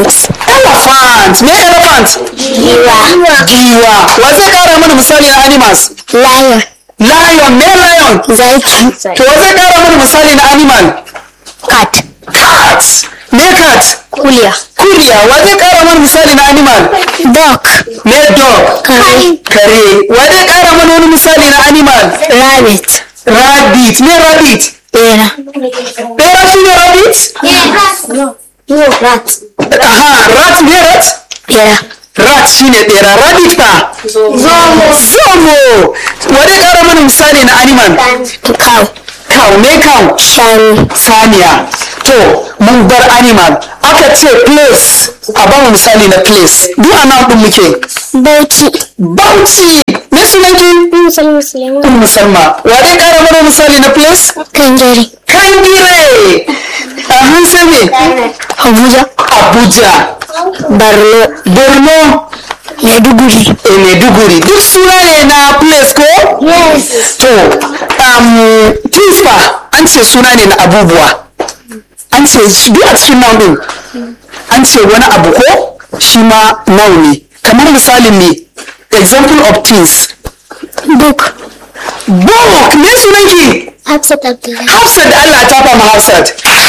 elephant elephant me elephant giwa giwa wa zai kara mana misali na animals lion lion me lion zaki to wa zai kara mana misali na animal cat cat me cat kuliya kuriya wa zai kara mana misali na animal dog me dog kare kare wa zai kara mana wani misali na animal rabbit rabbit me rabbit bera bera shi ne rabbit no no rat aha rat me rat bera rat shi ne bera rabbit fa zomo zomo wa zai kara mana misali na animal cow cow me cow shani saniya to mun bar animal aka ce place a ba mu misali na place duk a nan din muke bauchi bauchi me sunanki musulmi musulmi ummu salma wa dai kara mana misali na place kangare kangire a hansa me abuja abuja borno borno maiduguri e maiduguri duk suna ne na place ko yes to um, kifa an ce suna ne na abubuwa an ce shi duk a cikin noun din an ce wani abu ko shi ma noun ne kamar misalin ne example of things book book me sunanki hafsat abdullahi hafsat da allah ta fama hafsat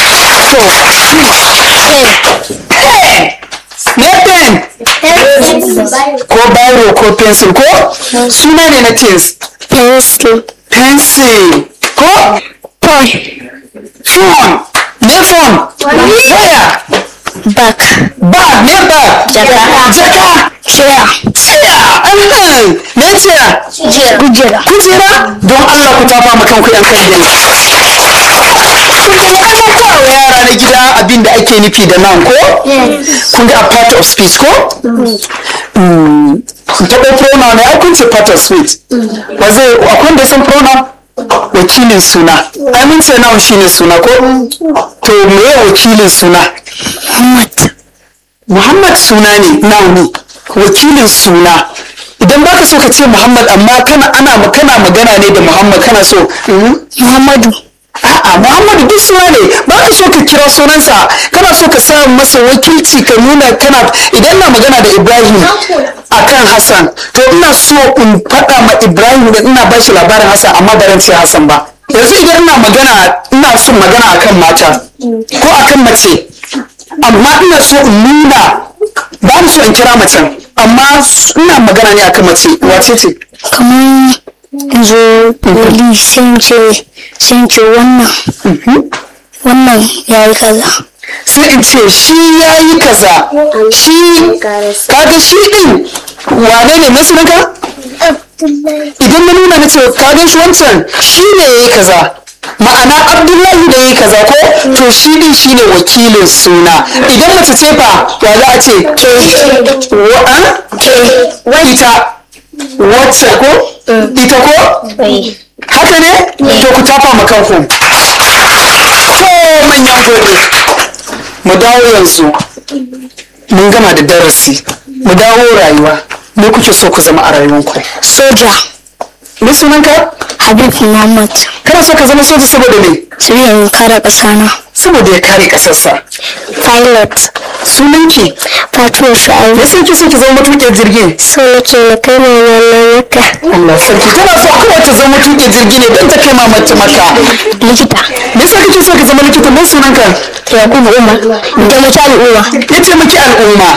to pen me pen ko biro ko pencil ko suna ne na things pencil pencil ko toy phone me phone waya bag bag me bag Jaka. jaka chair chair ahem me chair kujera kujera don Allah ku tafa ma kanku yan kalli wa yara na gida abin da ake nufi da nan ko kun ga a part of speech ko Mm, taɓa pronoun ne ai kun ce part of speech ba zai akwai wanda ya san pronoun wakilin suna ai mun ce noun shine suna ko to me wakilin suna muhammad Muhammad suna ne nauni wakilin suna idan baka so ka ce Muhammad amma kana ana kana magana ne da Muhammad kana so mhm. muhammadu a'a Muhammadu duk suna ne baka so ka kira sunansa kana so ka sa masa wakilci ka nuna kana idan na magana da Ibrahim akan Hassan to ina so in faɗa ma Ibrahim da ina ba shi labarin Hassan amma ba ran ce Hassan ba yanzu idan ina magana ina son magana akan mata ko akan mace amma ina so in nuna ba ni so in kira macen amma ina magana ne akan mace wace ce kamar zo wali sai ce sai ce wannan wannan ya yi kaza sai in ce shi ya yi kaza shi kaga shi din wane ne masunanka idan na nuna na ce kaga shi wancan shi ne ya yi kaza ma'ana abdullahi da ya yi kaza ko to shi din shi ne wakilin suna idan mace ce fa ya za a ce wa ita wacce ko ita ko haka ne to ku tafa ma kanku to manyan gobe mu dawo yanzu mun gama da darasi mu dawo rayuwa me kuke so ku zama a rayuwanku soja me sunanka habib muhammad kana so ka zama soja saboda me sai in kare ƙasa na saboda ya kare kasarsa pilot sunanki fatima me shu'aibu yasa kike so ki zama matuƙin jirgi so nake na kai mai wannan yaka Allah sarki tana so kawai ta zama matuƙin jirgi ne don ta kai mamacin maka likita me yasa kike so ka zama likita me sunanka yakubu umar da mace al'umma ya taimaki al'umma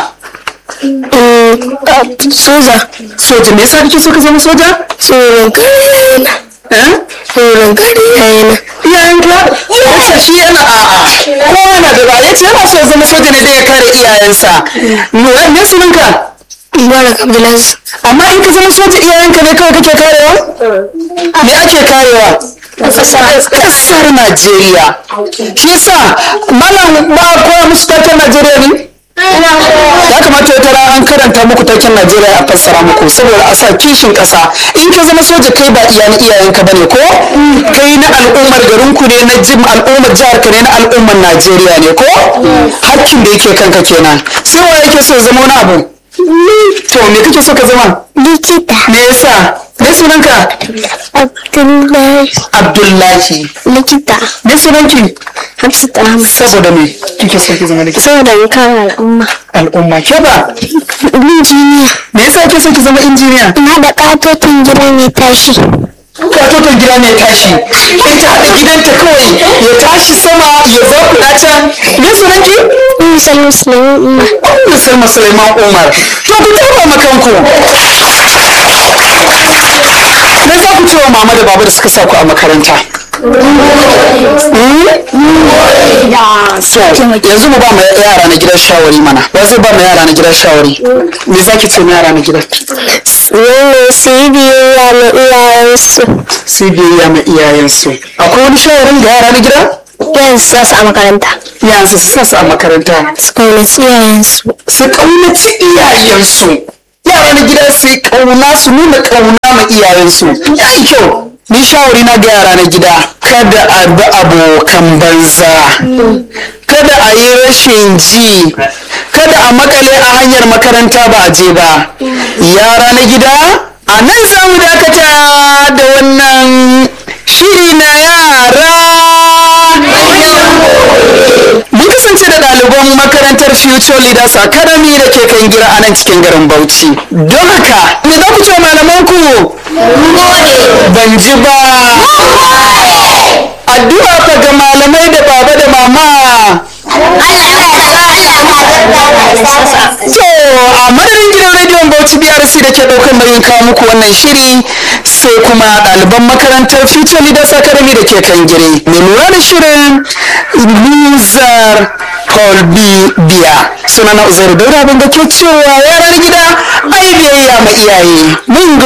soja soja me yasa kike so ka zama soja tsoron kare na eh tsoron kare yana iyayenka yace shi yana a'a kowa na da ba yace yana so ya zama soja ne da ya kare iyayensa me me sunanka mubarak abdulaziz amma in ka zama soja iyayenka ne kawai kake karewa me ake karewa kasar Najeriya shi yasa malam ba a koya musu taken Najeriya ne ya kamata wata rana an karanta muku taken Najeriya a fassara muku saboda a sa kishin ƙasa in ka zama soja kai ba iya na iyayenka bane ko kai na al'ummar garinku ne na jim al'ummar jihar ka ne na al'ummar Najeriya ne ko hakkin da yake kanka kenan sai wa yake so ya zama wani abu to me kake so ka zama likita me yasa me me sunanka Abdullahi abdullahi likita me sunanki Hafsat Ahmad saboda me kike so ki zama likita saboda in kare al'umma al'umma ke ba injiniya me yasa kike so ki zama injiniya na da katotin gida mai tashi katoton gida mai tashi ita da gidanta kawai ya tashi sama ya zakuɗa can me sunanki misal musulmi umma Ummu Salma Suleiman Umar to ku taɓa makanku me za ku ce wa mama da baba da suka sa ku a makaranta so yanzu mu ba mu yara na gidan shawari mana ba zai ba mu yara na gidan shawari me za ki ce mu yara na gidan Nuna su yi biyayya na iyayensu sai biyayya ma iyayensu akwai wani shawarin ga yara na gida yan sa su a makaranta yanzu su sa su a makaranta su kaunaci iyayensu su kaunaci iyayensu yara na gida su yi kauna su nuna kauna ma iyayensu ya yi kyau ni shawari na ga yara na gida kada a bi abokan banza kada a yi rashin ji kada a makale a hanyar makaranta ba a je ba yara na gida a nan za mu dakata da wannan shiri na yara mun kasance da ɗaliban makarantar future leaders academy da ke kan gira a nan cikin garin bauchi don haka me za ku ce wa malamanku ban ji ba addu'a fa ga malamai da baba da mama to a madadin gidan rediyon bauchi brc da ke ɗaukar nauyin kawo muku wannan shiri sai kuma ɗaliban makarantar future leaders academy da ke kan gire mai lura da shirin luzar paul b biya suna na uzairu daura abin da ke cewa yaran gida ai biyayya ma iyaye mun